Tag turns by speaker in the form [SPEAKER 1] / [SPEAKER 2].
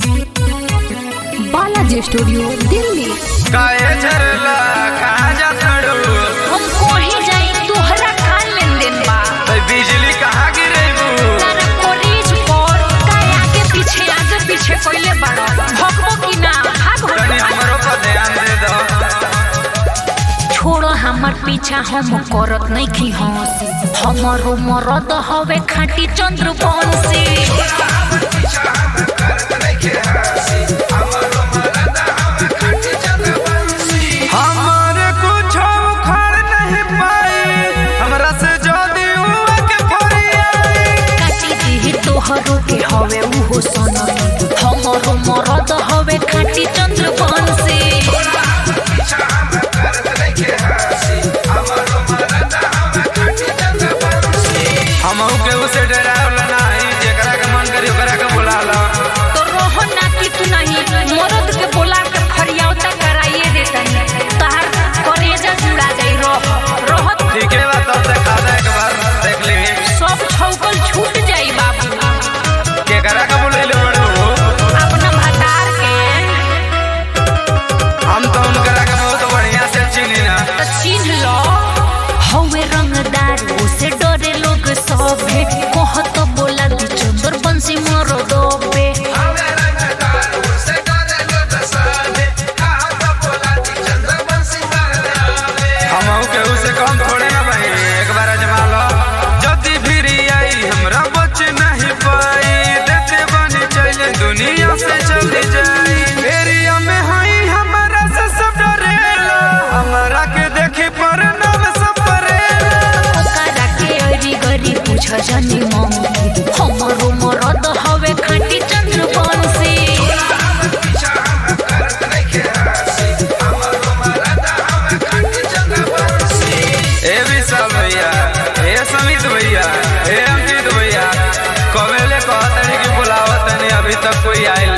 [SPEAKER 1] Balaji studio Delhi
[SPEAKER 2] काहे झरला कहाँ जा तड़ू
[SPEAKER 3] हम कोही जाई तोहरा का लेन देन बा
[SPEAKER 2] तो बिजली कहाँ गिरेबू
[SPEAKER 3] तारा कॉलेज पर का आगे पीछे आगे पीछे कोइले बाड़ो भगबो की ना भाग
[SPEAKER 2] तनी
[SPEAKER 3] भाग
[SPEAKER 2] हमरो पर ध्यान दे दो
[SPEAKER 3] छोड़ो हमर पीछा हम करत नहीं खी हंसी हमरो मरद हवे खाटी चंद्र बंसी
[SPEAKER 2] हमारे कुछ उखाड़ नहीं पाई हमरा से जदी हुआ के फरियाई
[SPEAKER 3] काटी दी तोहरो के हवे उहो सनम हमरो मरद हवे खाटी चंद्र बंसी
[SPEAKER 2] हमहू के उसे डरावला नहीं जेकरा के मन करी ओकरा के बुला लो
[SPEAKER 3] तो रोहो ना कि तू नहीं मरद के बोला के फरियावता कराइए देतनी तार करेजा जुड़ा जाई रोह रोहत
[SPEAKER 2] ठीक है बात तब देखा दे एक बार देख ली
[SPEAKER 3] सब छौकल छूट जाई बाबू
[SPEAKER 2] केकरा के बुलैले बड़ू
[SPEAKER 3] अपना भतार के
[SPEAKER 2] हम तो उनकरा के बहुत बढ़िया से चिनी ना
[SPEAKER 3] तो चिन्ह लो हवे रंगदार उसे डरे लोग सभे कहत बोला दी चंदर बंसी मरो दोबे
[SPEAKER 2] हमहू के उसे कम थोड़े ना भाई एक बार अजमा लो जदी फिर आई हमरा बच नहीं पाई देते बनी चले दुनिया से चली जाई एरिया में हई हमारा से सब डरेला हमरा के देखी पर नाम सब परेला
[SPEAKER 3] ओकरा के अरी गरी पूछ जनी मंगी हमरो मरद हवे खाटी चंद्र बंसी
[SPEAKER 2] ए विशाल भैया ए समित भैया ए अंकित भैया कमेले कहतनी कि बुलावतनी अभी तक कोई आइल